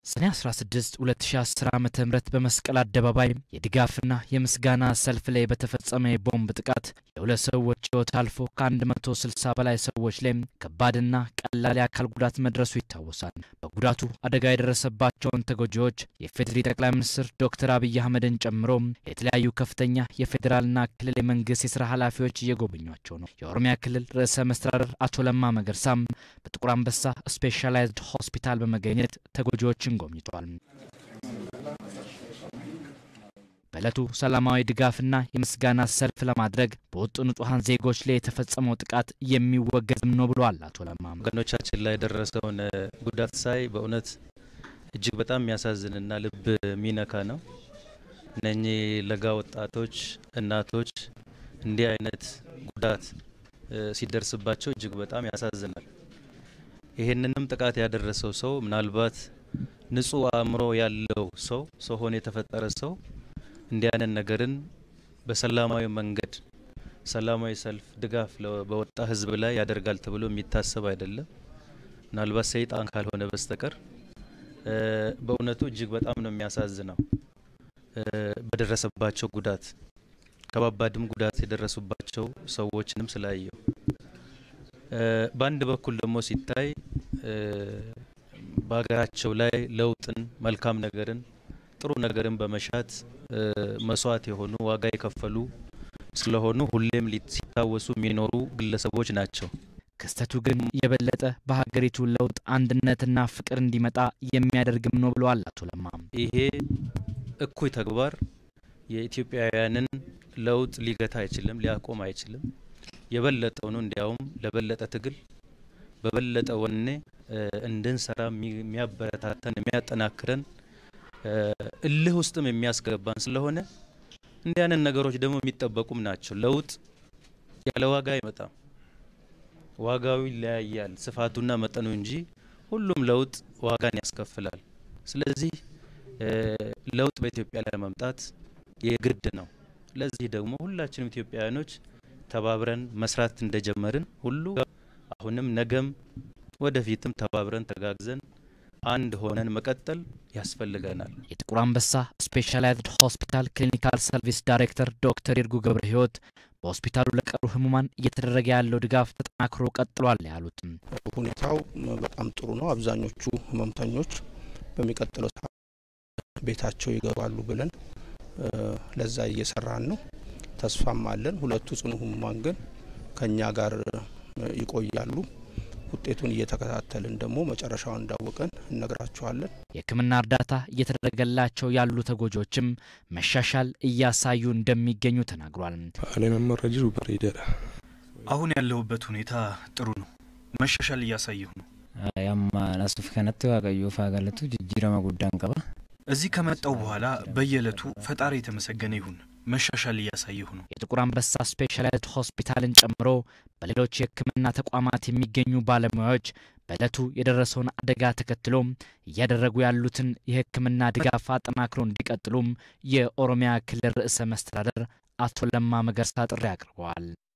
ሰኔ 16 2010 ዓ ም በመስቀል አደባባይ የድጋፍና የምስጋና ሰልፍ ላይ በተፈጸመ የቦምብ ጥቃት የሁለት ሰዎች ሕይወት አልፎ ከ160 በላይ ሰዎች ላይ ከባድና ቀላል የአካል ጉዳት መድረሱ ይታወሳል። በጉዳቱ አደጋ የደረሰባቸውን ተጎጂዎች የፌዴሪ ጠቅላይ ሚኒስትር ዶክተር አብይ አህመድን ጨምሮ የተለያዩ ከፍተኛ የፌዴራልና ክልል የመንግስት የስራ ኃላፊዎች እየጎበኟቸው ነው። የኦሮሚያ ክልል ርዕሰ መስተዳደር አቶ ለማ መገርሳም በጥቁር አንበሳ ስፔሻላይዝድ ሆስፒታል በመገኘት ተጎጂዎችን ጎብኝቷል። በዕለቱ ሰላማዊ ድጋፍና የምስጋና ሰልፍ ለማድረግ በወጡ ንጹሐን ዜጎች ላይ የተፈጸመው ጥቃት የሚወገዝም ነው ብሏል አቶ ለማ። ወገኖቻችን ላይ የደረሰውን ጉዳት ሳይ በእውነት እጅግ በጣም የሚያሳዝንና ልብ የሚነካ ነው። እነኚህ ለጋ ወጣቶች፣ እናቶች እንዲህ አይነት ጉዳት ሲደርስባቸው እጅግ በጣም ያሳዝናል። ይሄንንም ጥቃት ያደረሰው ሰው ምናልባት ንጹህ አእምሮ ያለው ሰው ሰው ሆኖ የተፈጠረ ሰው እንዲህ አይነት ነገርን በሰላማዊ መንገድ ሰላማዊ ሰልፍ ድጋፍ በወጣ ሕዝብ ላይ ያደርጋል ተብሎ የሚታሰብ አይደለም። ምናልባት ሰይጣን ካልሆነ በስተቀር በእውነቱ እጅግ በጣም ነው የሚያሳዝነው። በደረሰባቸው ጉዳት ከባባድም ጉዳት የደረሱባቸው ሰዎችንም ስላየው በአንድ በኩል ደግሞ ሲታይ በሀገራቸው ላይ ለውጥን መልካም ነገርን ጥሩ ነገርን በመሻት መስዋዕት የሆኑ ዋጋ የከፈሉ ስለሆኑ ሁሌም ሲታወሱ የሚኖሩ ግለሰቦች ናቸው። ክስተቱ ግን የበለጠ በሀገሪቱ ለውጥ አንድነትና ፍቅር እንዲመጣ የሚያደርግም ነው ብለዋል አቶ ለማ። ይሄ እኩይ ተግባር የኢትዮጵያውያንን ለውጥ ሊገታ አይችልም፣ ሊያቆም አይችልም። የበለጠውኑ እንዲያውም ለበለጠ ትግል በበለጠ ወኔ እንድንሰራ የሚያበረታተን የሚያጠናክረን እልህ ውስጥም የሚያስገባን ስለሆነ እንዲህ አይነት ነገሮች ደግሞ የሚጠበቁም ናቸው። ለውጥ ያለ ዋጋ አይመጣም። ዋጋው ይለያያል ስፋቱና መጠኑ እንጂ ሁሉም ለውጥ ዋጋን ያስከፍላል። ስለዚህ ለውጥ በኢትዮጵያ ላይ መምጣት የግድ ነው። ለዚህ ደግሞ ሁላችንም ኢትዮጵያውያኖች ተባብረን መስራት እንደጀመርን ሁሉ አሁንም ነገም ወደፊትም ተባብረን ተጋግዘን አንድ ሆነን መቀጠል ያስፈልገናል። የጥቁር አንበሳ ስፔሻላይዝድ ሆስፒታል ክሊኒካል ሰርቪስ ዳይሬክተር ዶክተር ይርጉ ገብረ ሕይወት በሆስፒታሉ ለቀሩ ህሙማን እየተደረገ ያለው ድጋፍ ተጠናክሮ ቀጥሏል ያሉትም ሁኔታው በጣም ጥሩ ነው። አብዛኞቹ ህመምተኞች በሚቀጥለው ቤታቸው ይገባሉ ብለን ለዛ እየሰራን ነው። ተስፋም አለን። ሁለቱ ጽኑ ህሙማን ግን ከኛ ጋር ይቆያሉ። ውጤቱን እየተከታተልን ደግሞ መጨረሻውን እንዳወቀን እነግራችኋለን። የሕክምና እርዳታ እየተደረገላቸው ያሉ ተጎጂዎችም መሻሻል እያሳዩ እንደሚገኙ ተናግሯል። አለመመረጅ በሬደራ አሁን ያለሁበት ሁኔታ ጥሩ ነው። መሻሻል እያሳየሁ ነው። ያማ ናሱፍ ከነቱ ዋቀዮ ፋገለቱ ጅጅረማ ጉዳን ቀባ እዚህ ከመጣው በኋላ በየዕለቱ ፈጣሪ የተመሰገነ ይሁን መሻሻል እያሳየሁ ነው። የጥቁር አንበሳ ስፔሻላይዝድ ሆስፒታልን ጨምሮ በሌሎች የሕክምና ተቋማት የሚገኙ ባለሙያዎች በዕለቱ የደረሰውን አደጋ ተከትሎ እያደረጉ ያሉትን የሕክምና ድጋፍ አጠናክሮ እንዲቀጥሉም የኦሮሚያ ክልል ርዕሰ መስተዳደር አቶ ለማ መገርሳ ጥሪ አቅርበዋል።